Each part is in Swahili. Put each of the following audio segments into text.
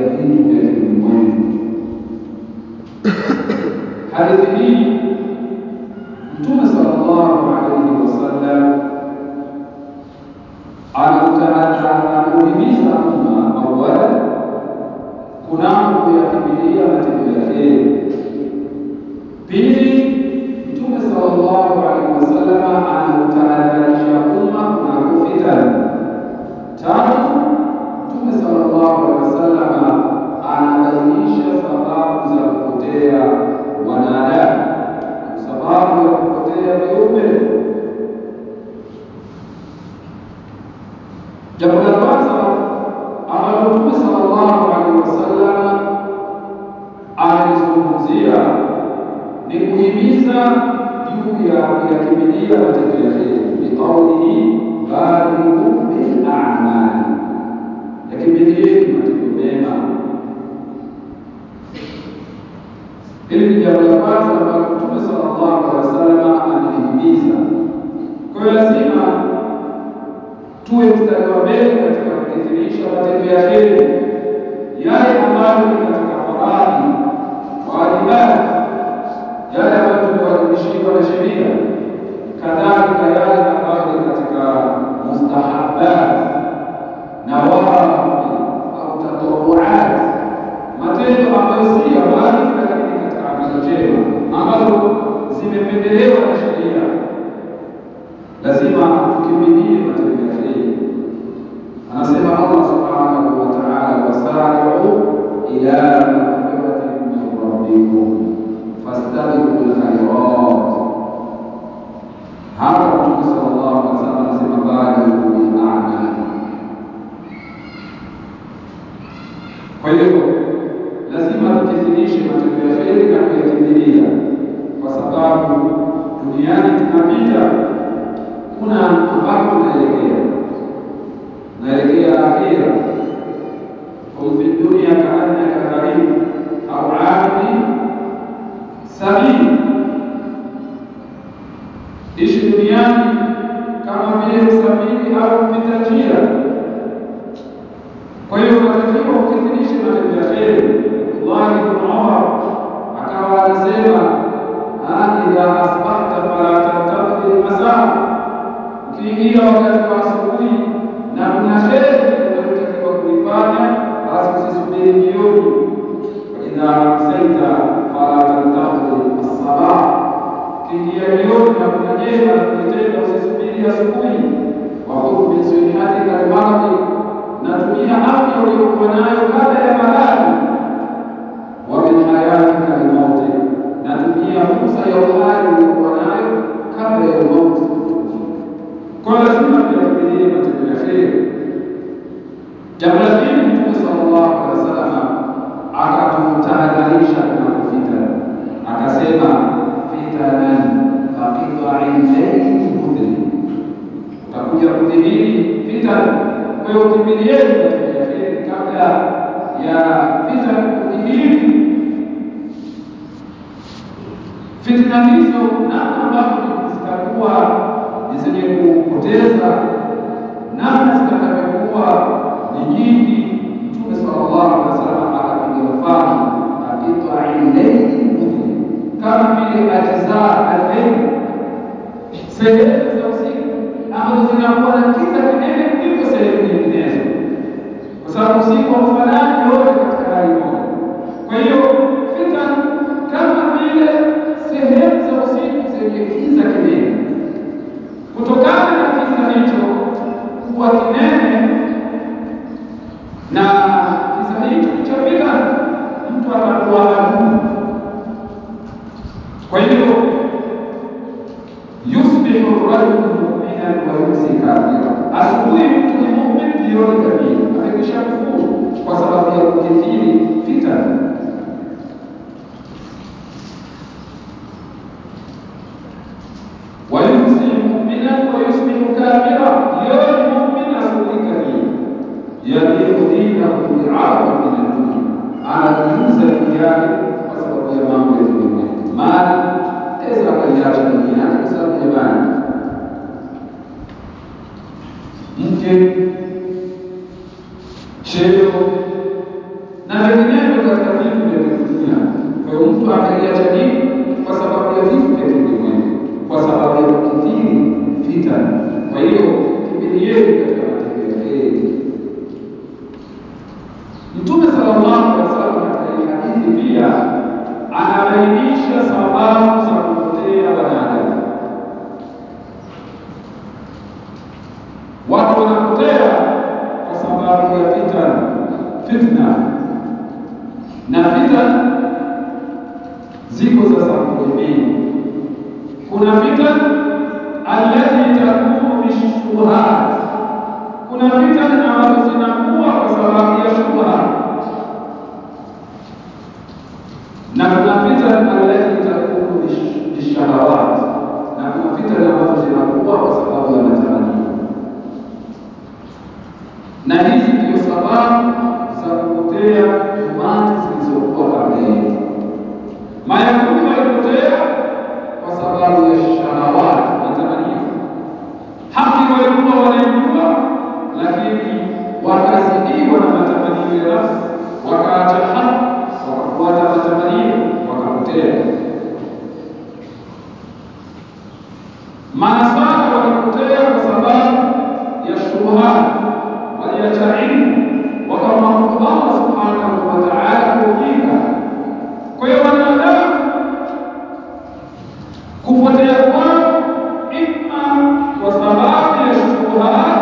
vitu vya kiulimwengu. Hadithi hii Mtume sallallahu alaihi wasallam anauhimiza umma awala kunako kuyakimbilia matendo ya heri. Pili, Mtume sallallahu alaihi wasallam anautahadharisha umma kunako fitani. Tatu, Mtume sallallahu alaihi wasallam anabainisha sababu za kupotea wanadamu au sababu ya kupotea viumbe. Jambo la kwanza ambalo Mtume sallallahu alaihi wasallam alizungumzia ni kuhimiza juu ya kuyakimbilia matendo ya heri, biqaulihi badiru bil a'mali, yakimbilieni matendo mema. Hili ni jambo la kwanza ambalo Mtume sallallahu alaihi wasallam amelihimiza. Kwa hiyo lazima tuwe mstari wa mbele katika kukithirisha matendo ya heri, yale ambayo ni katika faradhi, wajibati, yale ambayo tumewajibishiwa na sheria, kadhalika yale ambayo ni katika mustahabat, nawafil au tatawuat, matendo ambayo si ya wajibu, lakini katika amali njema ambazo zimependelewa na sheria, lazima tukimbilie matendo ya heri. Anasema Allah subhanahu wa ta'ala, wasari'u ila maghfiratin min rabbikum fastabiqul khairat. Hapa Mtume sallallahu alaihi wasallam anasema badiru bil a'mal. Kwa hiyo lazima tukithirishe matendo ya heri na kuyakimbilia, kwa sababu duniani tunapita, kuna ambapo tunaelekea naelekea akhira. Qul fi dunya kaannaka gharib au abidi sabil, ishi duniani kama vile msafiri au mpita njia. Kwa hiyo unatakiwa ukithirishe matendo ya heri. Abdullah ibn Umar akawa anasema idha asbahta fala tantadhir almasaa, ukiingia wakati wa asubuhi na kuna heri unayotakiwa kuifanya, basi usisubiri jioni. Faidha amsaita fala tantadhir as-sabah, ukiingia jioni na kuna jema la kulitenda, usisubiri asubuhi. Wakhudh min sihatika al-maradhi, natumia afya uliyokuwa nayo kabla ya maradhi. Wa min hayatika al-mauti, natumia fursa ya uhai uliyokuwa nayo kabla ya mauti. Kwa lazima tuyakimbilie matendo ya kheri. Jambo la pili, Mtume sallallahu alaihi wasallam akatutahadharisha kunako fitna, akasema fitanan kaqita'in layli mudhlim, utakuja kudhihiri fitna. Kwa hiyo kimbilieni matendo ya kheri kabla ya fitna kudhihiri. Fitna hizo namna ambavyo zitakuwa ni zenye kupoteza, namna zitakavyokuwa ni nyingi. Mtume sallallahu alaihi wasallam akapiga mfano kaqitai llaili mudhlim, kama vile ajzaa al-layl, sehemu za usiku ambazo zinakuwa na kiza kinene kuliko sehemu nyinginezo, kwa sababu usiku haufanani yote katika hali moja. Kwa hiyo fitan kama vile sehemu za usiku zenye kiza kinene kutokana na kiza hicho kuwa kinene na kiza hicho cha fitan, mtu atakuwa adui. Kwa hiyo yusbihu rajulu mu'minan wa yumsi kafira, asubuhi mtu ni mu'min, jioni kafiri, amekwisha kufuru kwa sababu ya kukithiri fitan. ويمسي مؤمنا ويصبح كافرا يوم مؤمن asubuhi kafiri yadiu dinahu bi'arada min ad-dunya, anajiuza dini yake kwa sababu ya mambo ya ulimwengu. Mali aweza akaiacha dini yake kwa sababu ya mali, mke, cheo na vinginevyo katika vitu vya kidunia. Kwa hiyo mtu akaiacha dini kwa sababu ya vitu vya kiulimwengu, kwa sababu ya kukithiri fitani. Kwa hiyo kimbilieni katika matendo ya kheri. Mtume sallallahu alaihi wasallam katika hii hadithi pia anabainisha sababu za kupotea wanadamu. Watu wanapotea kwa sababu ya fitan, fitna na fitan ziko za sampuli mbili. Kuna fitan allati takunu bishubuhat, kuna fitan ambazo zinakuwa kwa sababu ya shubha, na kuna fitan allati takunu bishahawat, na kuna fitan ambazo zinakuwa kwa sababu ya matamanio na hizi ndio sababu za kupotea umati zilizokuwa kabla yetu. Mayahudi walipotea kwa sababu ya shahawati, matamanio. Haki walikuwa wanaijua, lakini wakazidiwa na matamanio ya nafsi, wakaacha haki, wakafuata matamanio, wakapotea. Manasara walipotea kwa sababu ya shubuhati waliacha ilmu wakamwabudu Allah subhanahu wa ta'ala kwa ujinga. Kwa hiyo wanadamu kupotea kwao imma kwa sababu ya shubuhat,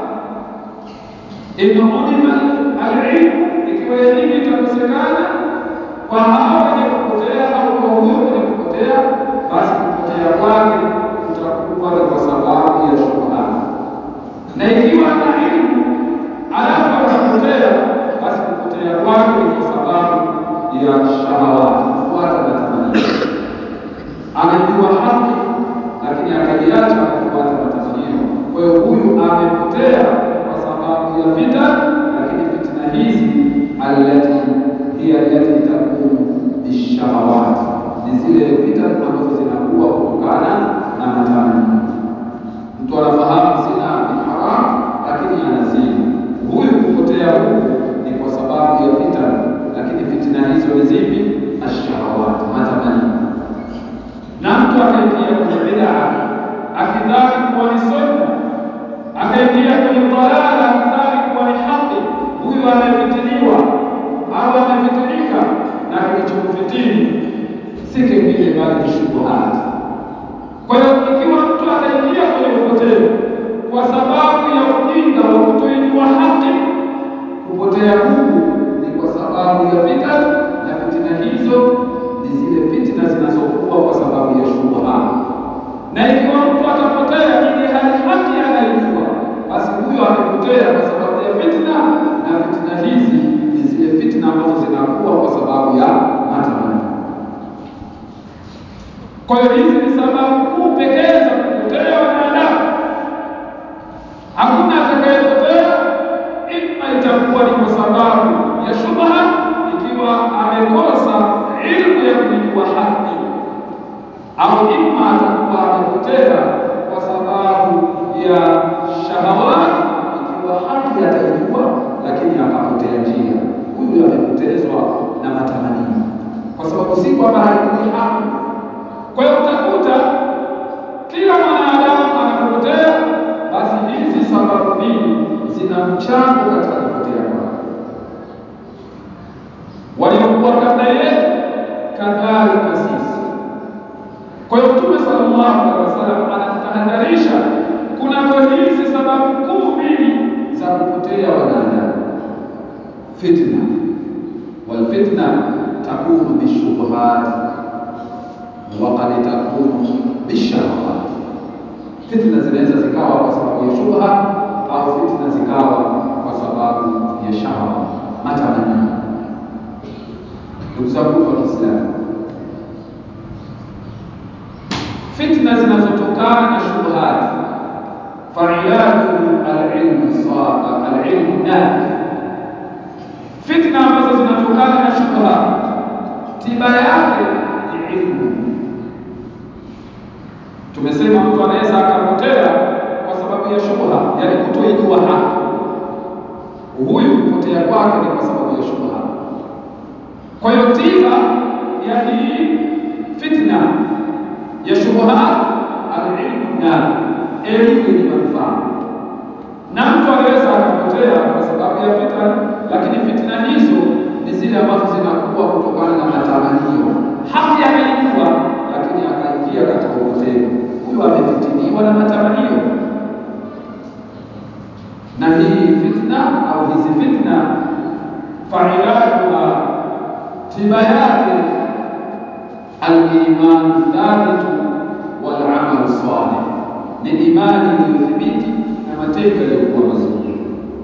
in ulima alilmu, ikiwa elimu itakosekana kwa hao wenye kupotea au kwa huyo mwenye kupotea, basi kupotea kwake kutakuwa ni kwa sababu ya shubuhat, na ikiwa ana ilmu alafu akapotea, basi kupotea kwake ni kwa sababu ya shahawati, kufuata matamanio. Amejua haki lakini akaiacha akafuata matamanio. Kwa hiyo huyu amepotea kwa sababu ya fitan, lakini fitna hizi allati hiya allati takunu bishahawati, ni zile fitan ambazo zinakuwa kutokana na matamanio. Mtu anafahamu zina ni haramu, lakini anazini huyu kupotea huku ni kwa sababu ya fitan, lakini fitina hizo ni zipi? Ashahawat, matamanio. Na mtu akaingia kwenye bid'a akidhani kuwa ni sunna, akaingia kwenye dalala akidhani kuwa ni haki, huyu amefitiniwa au amefitinika, na kilichomfitini si kingine bali ni shubuhati. Kwa hiyo ikiwa mtu ataingia kwenye upotevu kwa sababu ya ujinga wa kutoijua haki, kupotea huku ni kwa sababu ya fitan, na fitina hizo ni zile fitina zinazokuwa kwa sababu ya shubha. Na ikiwa mtu atapotea ili hali haki anaijua, basi huyo amepotea kwa sababu ya fitna, na fitina hizi ni zile fitna ambazo zinakuwa kwa sababu ya matamanio. Kwa hiyo hizi ni sababu kuu pekee za kupotea wanadamu. Hakuna atakayepotea, imma itakuwa ni kwa sababu ya shubha, ikiwa amekosa ilmu ya kuijua haki, au imma atakuwa amepotea kwa sababu ya shahawat, ikiwa haki ataijua lakini akapotea njia. Huyu amepotezwa na matamanio, kwa sababu si kwamba haijui haki. Kwa hiyo utakuta kila mwanadamu anapopotea basi hizi sababu mbili zina mchango katika kupotea kwake. Waliokuwa kabla yetu kadhalika sisi. Kwa hiyo Mtume sallallahu alaihi wasallam anatutahadharisha kunako hizi sababu kuu mbili za kupotea wanadamu, fitna wal fitna takunu bishubuhat wa qad takunu bishahawat fitna zinaweza zikawa kwa sababu ya shubha au fitna zikawa kwa sababu ya shahawa, matamanio. Ndugu zangu wa Kiislamu, fitna zinazotokana na shubuhat, failajuhu alilmu alilmu nafi. Fitna ambazo zinatokana na shubha, tiba yake ni ilmu Tumesema mtu anaweza akapotea kwa sababu ya shubha, yani kutoijua haki. Huyu kupotea kwake ni kwa sababu ya shubha. Kwa hiyo tiba ya hii fitna ya shubuhat, alilmu nafi, elimu yenye manufaa. Na mtu anaweza akapotea kwa sababu ya fitna, lakini fitna hizo ni zile ambazo zinakuwa kutokana na matamanio. Haki anaijua, lakini akaingia katika upotevu. Huyo amefitiniwa na matamanio. Na hii fitna au hizi fitna, failajuha, tiba yake al-imanu thabitu wal amalu salih, ni imani iliyothibiti na matendo yaliyokuwa mazuri,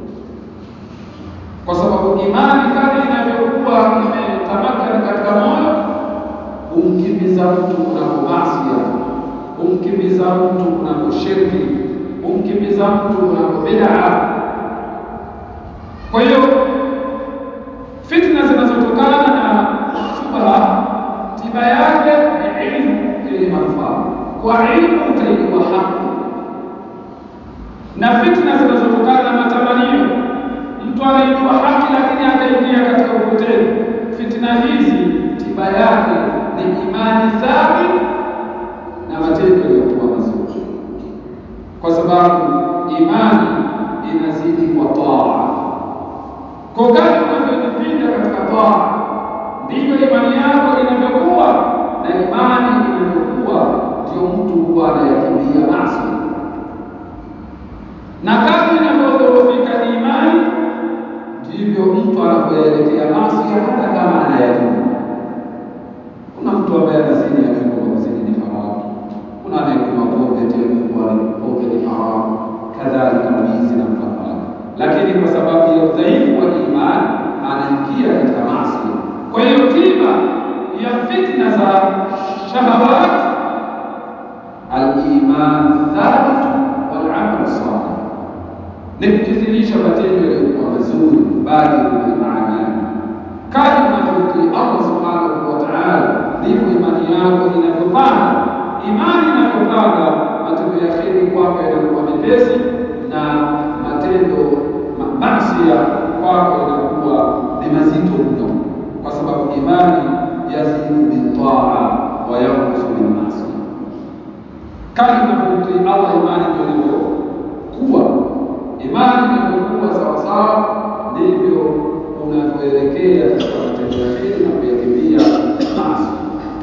kwa sababu imani kadri inavyokuwa imetamakana katika moyo humkimbiza mtu kunako masia, humkimbiza mtu kunako shirki, humkimbiza mtu kunako bid'a. Kwa hiyo fitna zinazotokana na shubha tiba yake ni ilmu yenye manufaa. Kwa ilmu utaijua haki, na fitna zinazotokana na matamanio, mtu anaijua haki lakini akaingia katika upotevu. Fitna hizi tiba yake ni imani thabit na matendo yaliyokuwa mazuri, kwa sababu imani inazidi kwa taa. Kwa kadri unavyojipinda katika taa ndivyo imani yako inavyokuwa, na imani inavyokuwa ndio mtu huwa anayakimbia maasi, na kadri inavyodhoofika imani ndivyo mtu anavyoyaelekea maasi, hata kama anayajua. Kuna mtu ambaye anazini ajui kwamba kuzini ni haramu, kuna anayekunywa pombe eti ajui kuwa pombe ni haramu, kadhalika wizi na mfano wake, lakini kwa sababu ya udhaifu wa imani anaingia katika maasi. Kwa hiyo tiba ya fitna za shahawat al-imanu thabitu wal amalu salih, ni kukithirisha matendo yaliyokuwa mazuri, badiru bil a'mali. Kadri unavyomtii Allah subhanahu wa ta'ala, ndivyo imani yako inavyopanda. Imani inavyopanda, matendo ya kheri kwako yanakuwa mepesi na matendo ma masia kwako inakuwa ni mazito mno, kwa sababu imani yazidu bitaa wa yankusu bilmasia. Kadri unavyomtii Allah, imani ndio inavyokuwa. Imani inavyokuwa sawasawa, ndivyo unavyoelekea katika matendo ya kheri na kuyakimbia maasi.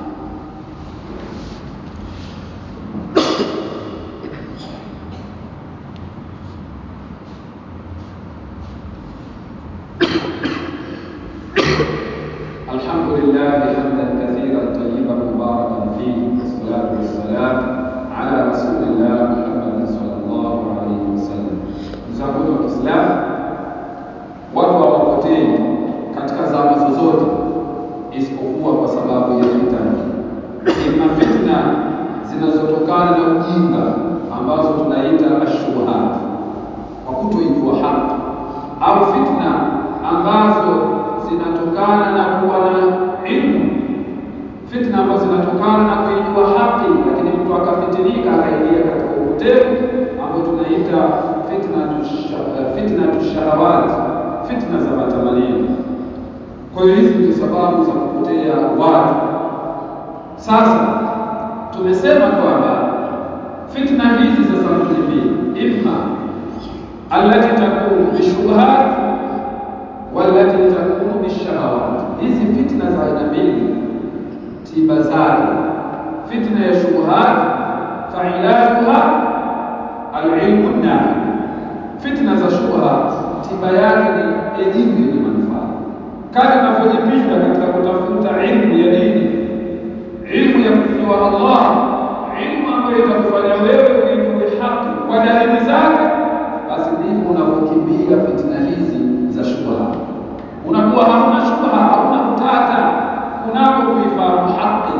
الحمد لله حمدا كثيرا طيبا مباركا فيه والصلاة والسلام على رسول الله محمد صلى الله عليه وسلم. Mzanguni wa Kiislamu, watu hawapotei katika zama zozote isipokuwa kwa sababu ya fitna. Ima fitna zinazotokana na ujinga ambazo tunaita ashubuhat, kwa kutoijua haki, au fitna ambazo zinatokana na kuwa na ilmu, fitna ambazo zinatokana na kuijua haki, lakini mtu akafitinika akaingia katika upotevu ambao tunaita fitna tushahawat, fitna za matamanio. Kwa hiyo hizi ndio sababu za kupotea watu. Sasa tumesema kwamba fitna hizi za sampuli mbili, imma allati takunu bishubhat walati takunu bishahawat. Hizi fitna za aina mbili, tiba zake, fitna ya shubuhat failajuha alilmu nafi. Fitna za shubha tiba yake ni elimu yenye manufaa. Kadri unavyojipinda katika kutafuta ilmu ya dini, ilmu ya kumjua Allah, ilmu ambayo itakufanya wewe uijue haki kwa dalili zake, basi ndivyo unavyokimbia fitna hizi za shubha unakuwa hauna shubha, hauna utata kunako kuifahamu haki.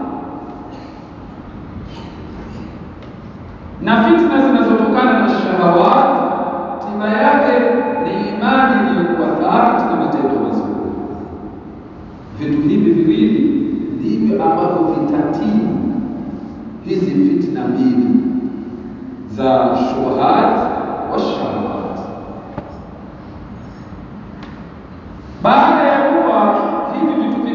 Na fitna zinazotokana na shahawat, tiba yake ni imani iliyokuwa thabiti na matendo mazuri. Vitu hivi viwili ndivyo ambavyo vitatibu hizi fitna mbili za shubuhat wa shahawat. Baada ya kuwa hivi vitu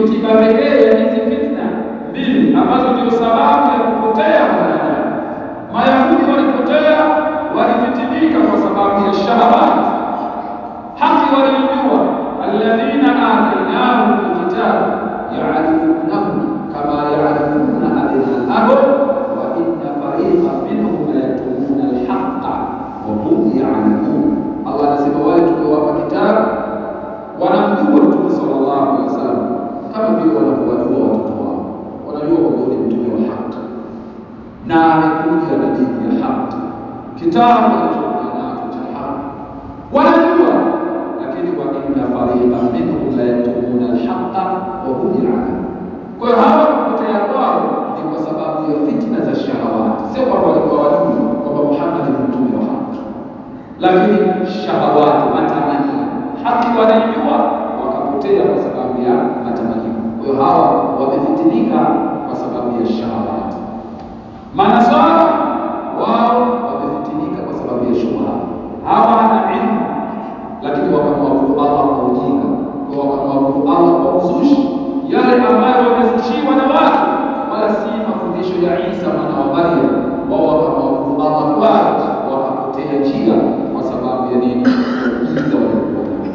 ndiyo tiba pekee ya hizi fitna mbili ambazo ndio sababu ya kupotea mwanadamu. Mayahudi walipotea, walifitinika kwa sababu ya shahawati. Haki waliijua, alladhina atainahum alkitab ya'rifunahu kama ya'rifuna abna'ahum wa inna fariqan minhum la yaktumuna alhaqqa wa hum ya'lamun. Allah anasema wale tuliowapa kitabu wanamjua Mtume sallallahu alaihi wasallam kama vile wanavyowajua watoto wao, wanajua kwamba ni mtume wa haki na amekuja na dini ya haki, kitabu alichokuja nacho cha haki wanajua, lakini wa inna fariqan minhum la yaktumuna alhaqa wa hum ya'lamun. Kwa hiyo hawa kupotea kwao ni kwa sababu ya fitna za shahawati, sio kwamba walikuwa wajui kwamba Muhammad ni mtume wa haki, lakini shahawati, matamanio, haki wanaijua, wakapotea kwa sababu ya matamanio. Kwa hiyo hawa wamefitinika kwa sababu ya shahawati. Manasara wao wamefitinika kwa sababu ya shubha, hawana ilmu, lakini wakamwabudu Allah kwa ujinga, kwa wakamwabudu Allah kwa uzushi, yale ambayo wamezushiwa na watu, wala si mafundisho ya Isa mwana wa Maryam. Wao wakamwabudu Allah kwayo, wakapotea njia kwa sababu ya nini? Ya ujinga waliokuwa nao.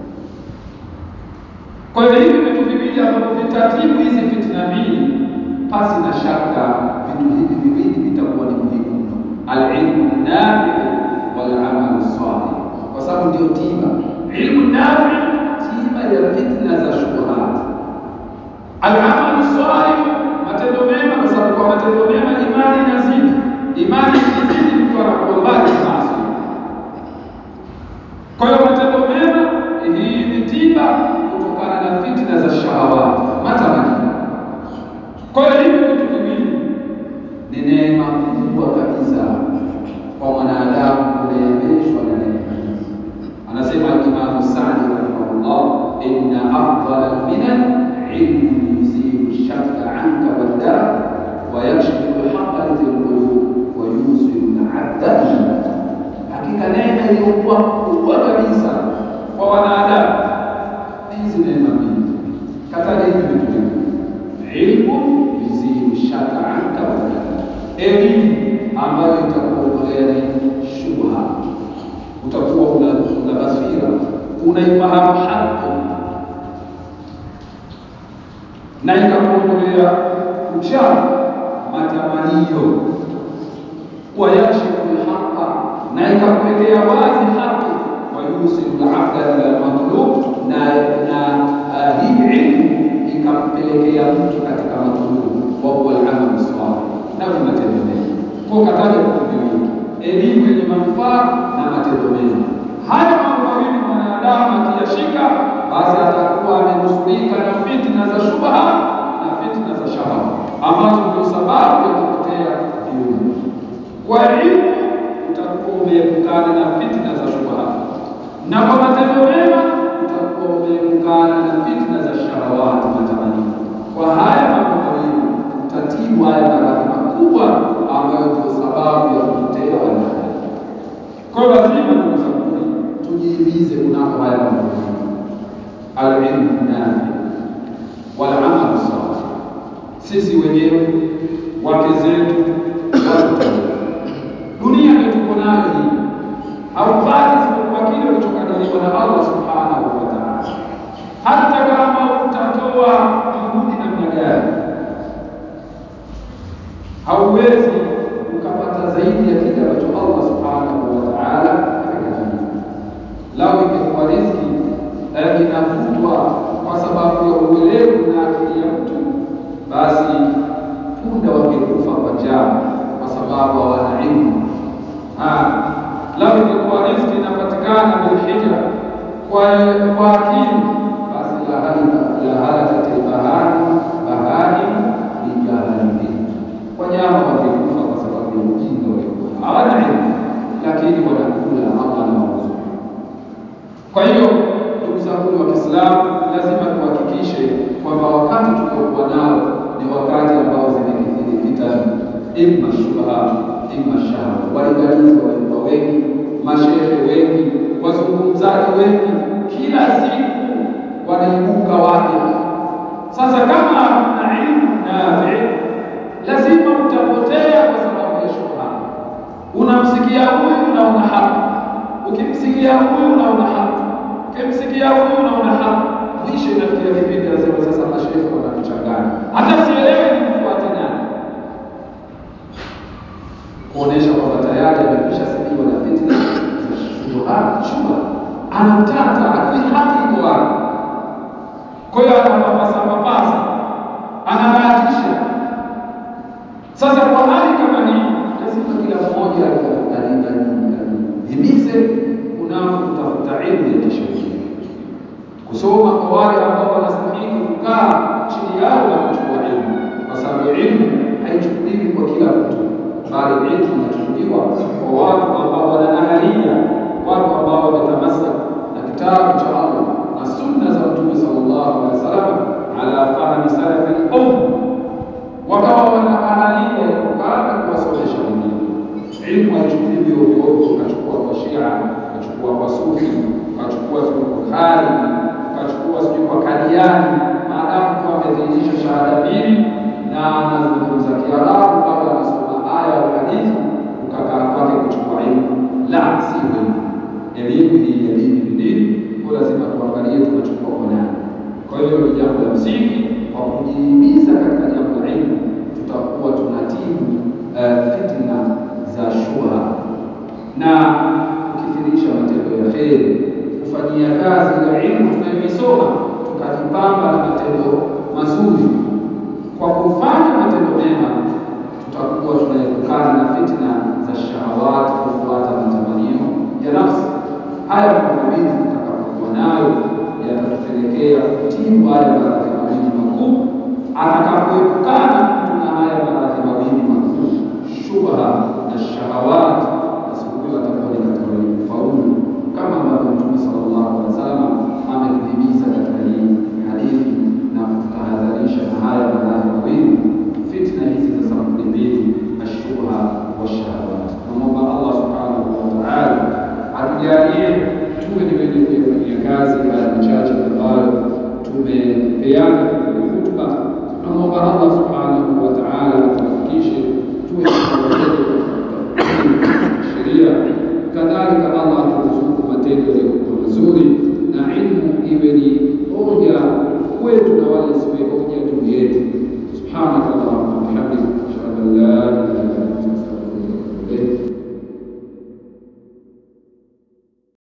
Kwa hiyo hivi vitu viwili ambavyo vitatibu hizi fitna mbili, pasi na shaka vitu hivi viwili vitakuwa ni muhimu mno, alilmu nafiu walamalu salih, kwa sababu ndio tiba. Ilmu nafi, tiba ya fitna za shubuhat. Alamalu salih, matendo mema, kwa sababu kwa matendo mema imani inazidi. Imani ikizidi, mtu anakuwa mbali na maasi. Kwa hiyo matendo mema, hii ni tiba kutokana na fitna za shahawati, matamanio. Kwa hiyo hivi vitu viwili ni neema kubwa kabisa kwa mwanadamu kuneemeshwa na neema hizi. Anasema Imamu Sadi rahimahullah, inna afdala alminan ilmun yuzilu shakka anka waddarak wa yakshifu lhaqa lilqulub wa yusilu labda ila hakika neema iliyokuwa kubwa kabisa kwa wanadamu ni hizi neema mbili. Kataja hivi vitu viwili, ilmu yuzilu shaka anka waddarak, elimu ambayo itakuondolea ni shubha, utakuwa una, una basira, unaifahamu haki na ikakuondolea uchafu, matamanio, wayakshifu lhaqa, na ikakuwekea wazi haki, wayusilu labda ila lmatlub, na na uh, hii ilmu ikampelekea mtu katika matlub, wahuwa lamalu salih, nayo ni matendo mema. Kwa kataja vitu viwili, elimu yenye manufaa na matendo mema. Haya mambo mawili mwanadamu akiyashika, basi atakuwa amenusurika na fitna za shubha na fitna za shahawa ambazo ndio sababu ya kupotea viumbe. Kwa elimu utakuwa umeepukana na fitna za shubha, na kwa matendo mema utakuwa umeepukana na fitna za shahawati, matamanio. Kwa haya mambo mawili utatibu haya maradhi makubwa ambayo ndio sababu ya kupotea wanadamu. Kwa hiyo lazima, ndugu zanguni, tujihimize kunako haya mambo mawili, alilmu nafi wal amalu salih. Sisi wenyewe, wake zetu, watoto wetu, dunia ndio tuko nayo hii, haupati isipokuwa kile ulichokadiriwa na Allah subhanahu wa ta'ala, hata kama utatoa juhudi namna gani hauwezi ukapata zaidi ya kile ambacho Allah subhanahu wa ta'ala amekadiria. Lau ingekuwa riziki eh, inavutwa kwa sababu ya uelevu na akili ya mtu, basi punda wangekufa kwa njaa kwa sababu hawana ilmu. Lau ingekuwa riziki inapatikana bilhija kwa kwa akili, basi la halakat albahari bahaimu bijahalihi wanyama wangekufa kwa sababu ya ujinga waliokuwa hawana elimu, lakini wanakula Allah anawaruzuku. Kwa hiyo ndugu zangu wa Kiislamu, lazima tuhakikishe kwamba wakati tuliokuwa nao ni wakati ambao zimekithiri fitani, imma shubha, imma shahawa. Walinganizi walikuwa wengi, mashehe wengi, wazungumzaji wengi, kila siku wanaibuka wapya. ukimsikia huyu unaona haki ukimsikia huyu unaona haki mwisho inafikia kipindi anasema sasa mashekhe wanatuchanganya hata sielewi ni mfuate nani kuonesha kwamba tayari amekwisha sibiwa na fitna za shubuhat shubha ana utata ajui haki iko wapi kwa hiyo anapapasa papasa anabahatisha sasa kwa hali kama hii lazima kila mmoja ajihimize kunako kutafuta ilmu ya kisheria kusoma kwa wale ambao wanastahili kukaa chini yao na kuchukua ilmu kwa sababu ilmu haichukuliwi kwa kila mtu bali ilmu inachukuliwa kwa watu ambao wana ahalia watu ambao wametamassak na kitabu cha Allah na sunna za mtume sallallahu alaihi wasallam ala fahmi salafi al-umma wakawa wana ahalia ya kukaa na kuwasomesha wengine ilmu haichukuliwi ovyo ovyo ukachukua kwa Shia ukachukua kwa Sufi ukachukua sijui kwa Khariji ukachukua sijui kwa Kadiani maadamu tu amedhihirisha shahada mbili na anazungumza Kiarabu au anasoma aya au hadithi ukakaa kwake kuchukua ilmu la sio hivyo elimu hii ya dini ni dini kwa lazima tuangalie tunachukua kwa nani kwa hiyo ni jambo la msingi kwa kujihimiza katika jambo la ilmu tutakuwa tunatibu uh, fitna za shubha na kukithirisha matendo ya kheri kufanyia kazi ile ilmu tunayoisoma tukajipamba na matendo mazuri kwa kufanya matendo mema tutakuwa tunaepukana na fitna za shahawat kufuata matamanio ya nafsi haya mambo mawili tutakapokuwa nayo yatatupelekea kutibu haya maradhi mawili makuu atakapoepukana mtu na haya maradhi mawili makuu shubha na shahawat basi huyo atakuwa ni katika wenye kufaulu kama ambavyo mtume sallallahu alaihi wasallam ametuhimiza katika hii hadithi na kututahadharisha na haya maradhi mawili fitna hizi za sampuli mbili ashubha washahawat tunamwomba allah subhanahu wa taala atujalie tuwe ni wenye kuyafanyia kazi haya machache ambayo tumepeana katika hii khutba tunamwomba allah subhanahu wa taala atuwafikishe tuwe wenye katika kutafuta sheria kadhalika allah aturuzuku matendo yaliyokuwa mazuri na ilmu iwe ni hoja kwetu na wala isiwe hoja juu yetu